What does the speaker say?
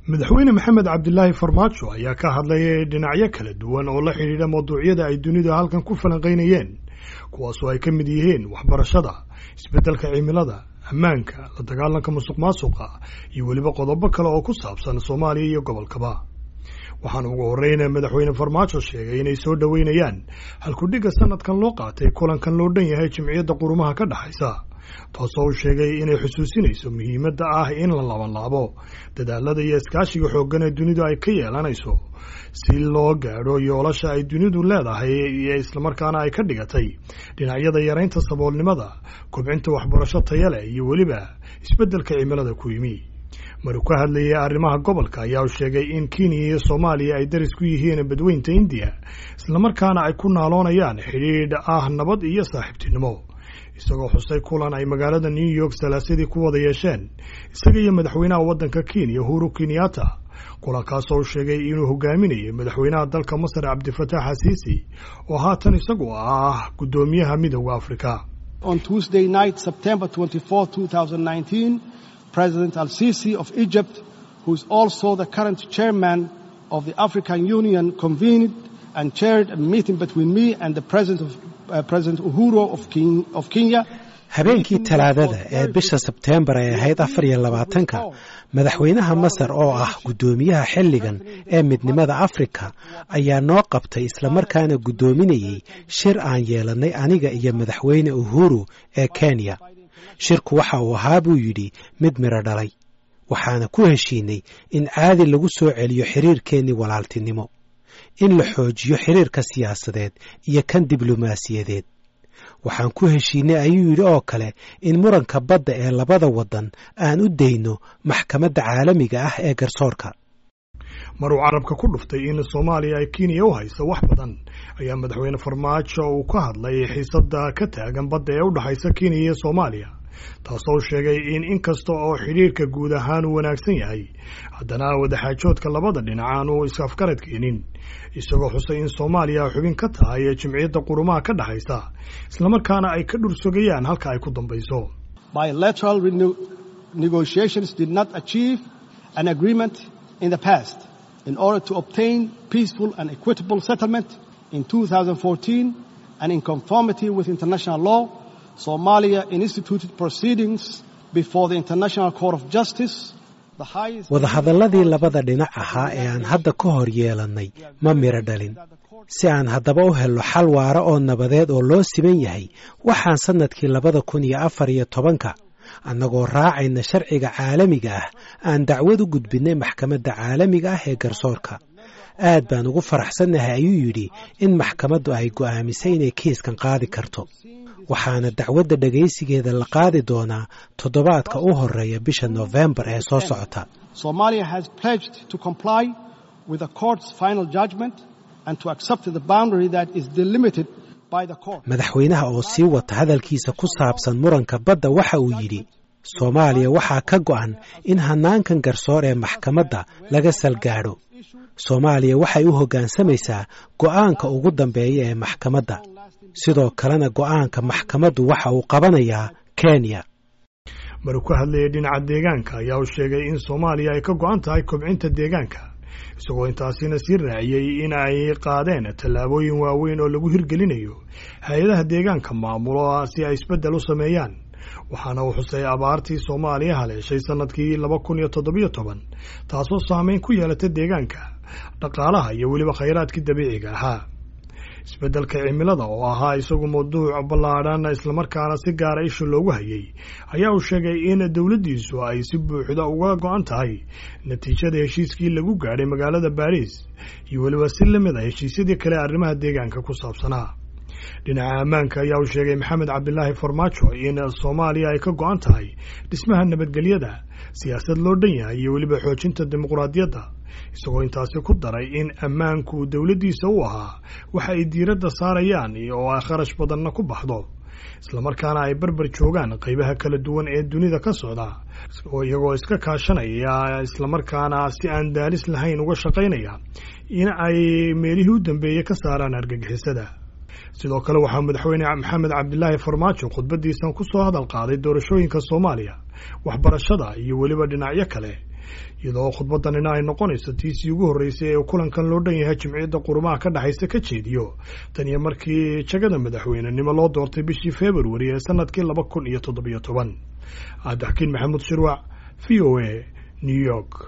madaxweyne maxamed cabdilaahi farmaajo ayaa ka hadlayay dhinacyo kala duwan oo la xidhiidha mawduucyada ay dunidu halkan ku falanqaynayeen kuwaasoo ay ka mid yihiin waxbarashada isbeddelka cimilada ammaanka la dagaalanka musuq maasuqa iyo weliba qodobo kale oo ku saabsan soomaaliya iyo gobolkaba waxaana ugu horreyn madaxweyne farmaajo sheegay inay soo dhoweynayaan halkudhigga sanadkan loo qaatay kulankan loo dhan yahay jimciyadda qurumaha ka dhexaysa taasoo uu sheegay inay xusuusinayso muhiimadda ah in la labanlaabo dadaalada iyo iskaashiga xooggan ee dunidu ay ka yeelanayso si loo gaadho yoolasha ay dunidu leedahay iyo islamarkaana ay ka dhigatay dhinacyada yaraynta saboolnimada kobcinta waxbarasho taya leh iyo weliba isbeddelka cimilada ku yimi maruu ka hadlayay arrimaha gobolka ayaa uu sheegay in kenya iyo soomaaliya ay daris ku yihiin badweynta indiya islamarkaana ay ku naaloonayaan xidhiidh ah nabad iyo saaxiibtinimo isagoo xusay kulan ay magaalada new york salaasadii ku wada yeesheen isaga iyo madaxweynaha waddanka kenya uhuru kenyatta kulankaasoo uu sheegay inuu hogaaminayay madaxweynaha dalka masar cabdifatax xasiisi oo haatan isagu ah guddoomiyaha midowda afrika On Tuesday night, September 24, 2019, President Al-Sisi of Egypt, who is also the current chairman of the African Union, convened and chaired a meeting between me and the President of uh, President Uhuru of, King, of Kenya. habeenkii talaadada ee bisha sebteembar ay ahayd afar iyo labaatanka madaxweynaha masar oo ah guddoomiyaha xilligan ee midnimada afrika ayaa noo qabtay islamarkaana guddoominayey shir aan yeelannay aniga iyo madaxweyne uhuru ee kenya shirku waxa uu ahaa buu yidhi mid midho dhalay waxaana ku heshiinay in caadi lagu soo celiyo xiriirkeennii walaaltinimo in la xoojiyo xiriirka siyaasadeed iyo kan diblomaasiyadeed waxaan ku heshiinay ayuu yidhi oo kale in muranka badda ee labada waddan aan u dayno maxkamadda caalamiga ah ee garsoorka maruu carabka ku dhuftay in soomaaliya ay kenya u hayso wax badan ayaa madaxweyne farmaajo uu ka hadlay xiisadda ka taagan badda ee u dhexaysa kenya iyo soomaaliya taasoo sheegay in inkasta oo xidhiirka guud ahaan uu wanaagsan yahay haddana wadaxaajoodka labada dhinac aanu is-afgarad keenin isagoo xusay in soomaaliya xubin ka tahay ee jimciyadda qurumaha ka dhexaysa islamarkaana ay ka dhursogayaan halka ay ku dambayso Bilateral rene- negotiations did not achieve an agreement in the past. In order to obtain peaceful and equitable settlement in 2014 and in conformity with international law, Somalia instituted proceedings before the International Court of Justice. The highest wadahadalladii labada dhinac ahaa ee aan hadda ka hor yeelannay ma midho dhalin si aan haddaba u helno xal waara oo nabadeed oo loo siman yahay waxaan sannadkii labada kun iyo afar iyo tobanka annagoo raacayna sharciga caalamiga ah aan dacwad u gudbinnay maxkamadda caalamiga ah ee garsoorka aad baan ugu faraxsannahay ayuu yidhi in maxkamaddu ay go'aamisay inay kiiskan qaadi karto waxaana dacwadda dhegaysigeeda la qaadi doonaa toddobaadka u horreeya bisha noofembar ee soo socota Somalia has pledged to comply with the court's final judgment and to accept the boundary that is delimited by the court. madaxweynaha oo sii wata hadalkiisa ku saabsan muranka badda waxa uu yidhi soomaaliya waxaa ka go'an in hannaankan garsoor ee maxkamadda laga salgaadho soomaaliya waxay u hoggaansamaysaa go'aanka ugu dambeeya ee maxkamadda sidoo kalena go'aanka maxkamaddu waxa uu qabanayaa kenya maruu ka hadlayay dhinaca deegaanka ayaa uu sheegay in soomaaliya ay ka go'an tahay kobcinta deegaanka isagoo intaasina sii raaciyey in ay qaadeen tallaabooyin waaweyn oo lagu hirgelinayo hay-adaha deegaanka maamulo si ay isbeddel u sameeyaan waxaana uu xusay abaartii soomaaliya haleeshay sannadkii laba kun iyo toddobiyo toban taasoo saameyn ku yeelatay deegaanka dhaqaalaha iyo weliba khayraadkii dabiiciga ahaa isbeddelka cimilada oo ahaa isagu mawduuc ballaadhan islamarkaana si gaara isha loogu hayay ayaa uu sheegay in dowladdiisu ay si buuxda uga go'an tahay natiijada heshiiskii lagu gaadhay magaalada baariis iyo weliba si la mid a heshiisyadii kale arrimaha deegaanka ku saabsanaa dhinaca ammaanka ayaa uu sheegay maxamed cabdilaahi farmaajo in soomaaliya ay ka go'an tahay dhismaha nabadgelyada siyaasad loo dhan yahay iyo weliba xoojinta dimuqraadiyadda isagoo intaasi ku daray in ammaanku dowladdiisa u ahaa waxa ay diiradda saarayaan oo ay kharash badanna ku baxdo islamarkaana ay barbar joogaan qaybaha kala duwan ee dunida ka socda oo iyagoo iska kaashanaya islamarkaana si aan daalis lahayn uga shaqaynaya in ay meelihii u dambeeyey ka saaraan argagixisada sidoo kale waxaa madaxweyne maxamed cabdilaahi farmaajo khudbadiisan ku soo hadal qaaday doorashooyinka soomaaliya waxbarashada iyo weliba dhinacyo kale iyadoo khudbadanina ay noqonayso tiisii ugu horreysay ee kulankan loo dhan yahay jimciyadda qurumaha ka dhexaysa ka jeediyo tan iyo markii jagada madaxweynenimo loo doortay bishii februari ee sanadkii laba kun iyo toddobiyo toban cabdixakiin maxamuud shirwac v o a new york